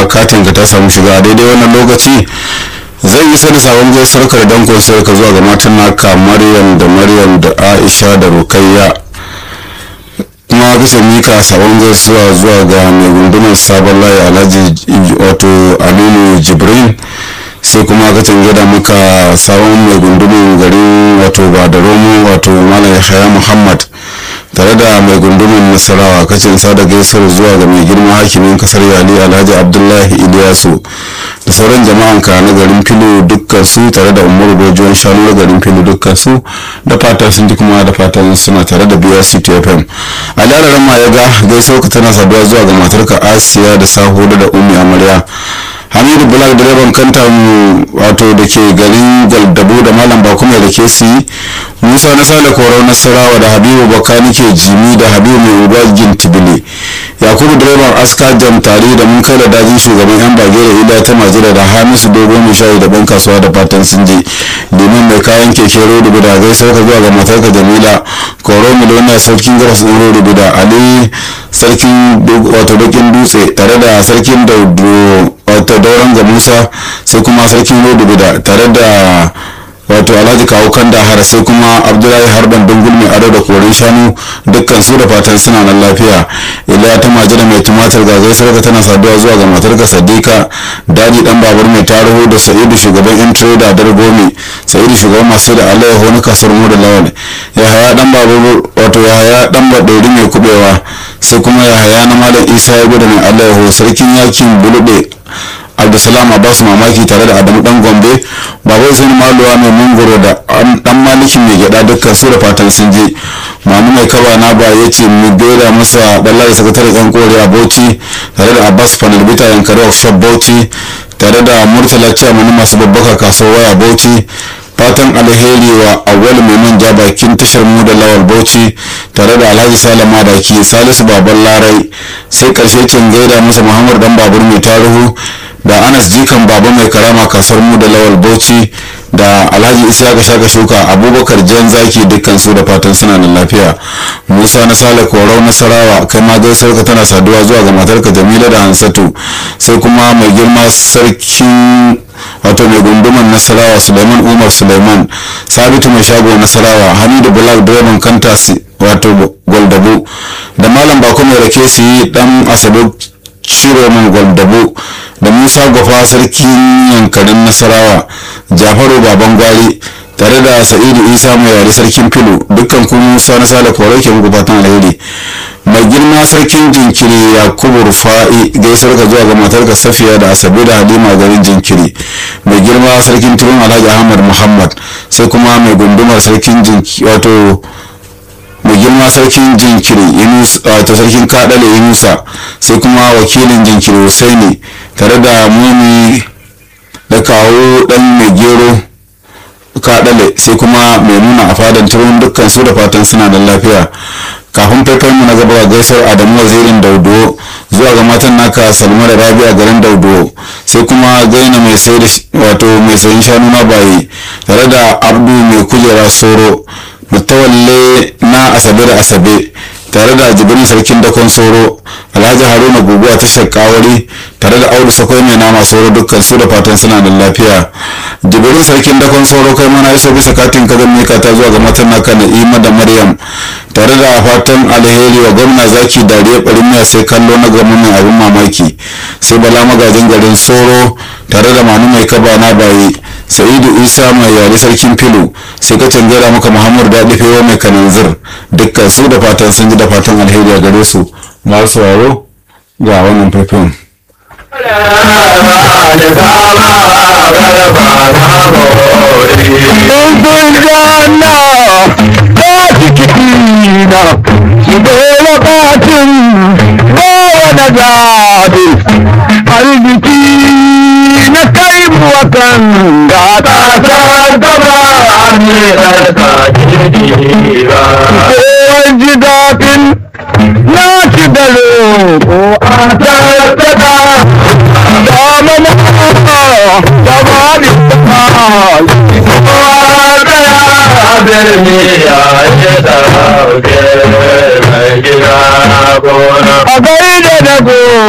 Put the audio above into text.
katin ka ta samu shiga a daidai wannan lokaci zai isa da sabon gaisuwar ka da dankon sai ka zuwa ga matan naka maryam da maryam da aisha da rukayya kuma kace mika sabon gaisuwa zuwa ga mai gundunar sabon layi alhaji wato alilu jibrin sai kuma ka gida maka sabon mai gundumin garin wato ba da romo wato malam yahaya muhammad tare da mai gundumin nasarawa kacin sada gaisuwar zuwa ga mai girma hakimin kasar yali alhaji abdullahi iliyasu da sauran jama'an ka na garin filo dukkan su tare da umaru dojiyon shanu na garin filo dukkan su da fatan sun ji kuma da fatan suna tare da brc tfm a lararin ma ya ga gaisuwar ka tana saduwa zuwa ga matarka asiya da sahu da umi amarya hamidu bulak direban kanta wato da ke garin gwaldabo da malam bakuma da ke si musa na sale korau nasarawa da habibu bakani ke jimi da habibu mai uba gintibili yakubu direban aska jam tare da mun kai da dajin shugaban yan bage da ila ta majira da hamisu dogo mai shayi da ban kasuwa da fatan sun je domin mai kayan keke rodo da gai sauka zuwa ga matarka jamila koro miliyona sarkin garas ɗin rodo da ali sarkin wato bakin dutse tare da sarkin daudo wato dauran ga musa sai kuma sarkin rodo da tare da wato alhaji kawo kan da har sai kuma abdullahi harban dungul mai ado da koren shanu dukkan su da fatan suna nan lafiya iliya ta majina mai tumatir ga gaisuwar tana saduwa zuwa ga matarka sadika daji dan babur mai tarihu da sa'idu shugaban yan trader dargomi sa'idu shugaban masu da alayyahu na kasuwar mu da lawal yahaya dan babur wato yahaya dan baɗauri mai kubewa sai kuma yahaya na malam isa ya gudu mai alayyahu sarkin yakin bulube abdulsalam abbas mamaki tare da adamu dan gombe babai sun maluwa mai mangoro da dan malikin mai gyada dukkan su da fatan sun je mamu mai kaba na ba ya ce mu gaida masa dallari sakataren yan kore a bauchi tare da abbas panelbita yankari workshop bauchi tare da murtala ciyaman masu babbaka kasuwar waya bauchi fatan alheri wa awwal mai manja bakin tashar mu da lawal bauchi tare da alhaji salama da ke salisu baban larai sai karshe cin gaida masa muhammad dan babur mai tarihu da anas jikan baba mai karama kasuwar mu da lawal bauchi da alhaji isiyaka shaka shuka abubakar jan zaki dukkan su da fatan suna da lafiya musa na sale korau nasarawa kai ma gaisuwar ka tana saduwa zuwa ga matarka jamila da hansatu sai kuma mai girma sarkin wato mai gunduman nasarawa suleiman umar suleiman sabitu mai shago nasarawa hamidu bulal direban kantasi wato gwaldabo da malam bako mai rake su yi dan asabe ciroman gwaldabo da musa gwafa sarkin yankarin nasarawa jafaru baban gwari tare da sa'idu isa mai yare sarkin filo dukkan kuma musa na sale kore ke muku fatan alheri mai girma sarkin jinkiri yakubu rufa'i gaisar ka zuwa ga matarka safiya da asabe da halima garin jinkiri mai girma sarkin turun alhaji ahmad muhammad sai kuma mai gundumar sarkin jinkiri wato mai girma sarkin jinkiri wato sarkin kadale yunusa sai kuma wakilin jinkiri husaini tare da muni da kawo dan mai gero kadale sai kuma mai nuna a fadan turun dukkan su da fatan suna da lafiya kafin faifan mu na gaba gaisar adamu wazirin daudo zuwa ga matan naka salma da rabi a garin daudo sai kuma gaina mai sai da wato mai sayin shanu na bayi tare da abdu mai kujera soro mutawalle na asabe da asabe tare da jibrin sarkin dakon soro alhaji haruna guguwa ta shakawari tare da audu sakwai mai nama soro dukkan su da fatan suna da lafiya jibrin sarkin dakon soro kai mana iso bisa katin ka zan mika ta zuwa ga matan naka na'ima da maryam tare da fatan alheri wa gwamna zaki dariya barin miya sai kallo na gama mai abin mamaki sai bala magajin garin soro tare da manu mai kaba na baye sa'idu isa mai yare sarkin filo sai ka canjara maka muhammad daɗi fewa mai kananzir dukkan su da fatan sun ji da fatan alheri a gare su masu sauraro ga wannan faifin arziki na kai wakan da ta sa gaba ne ɗarka jirgi ba. Kowar ji daɗin na ci da roƙo a tattata da mana da ba ni ta birni ya yi ɗauke mai gida gona. A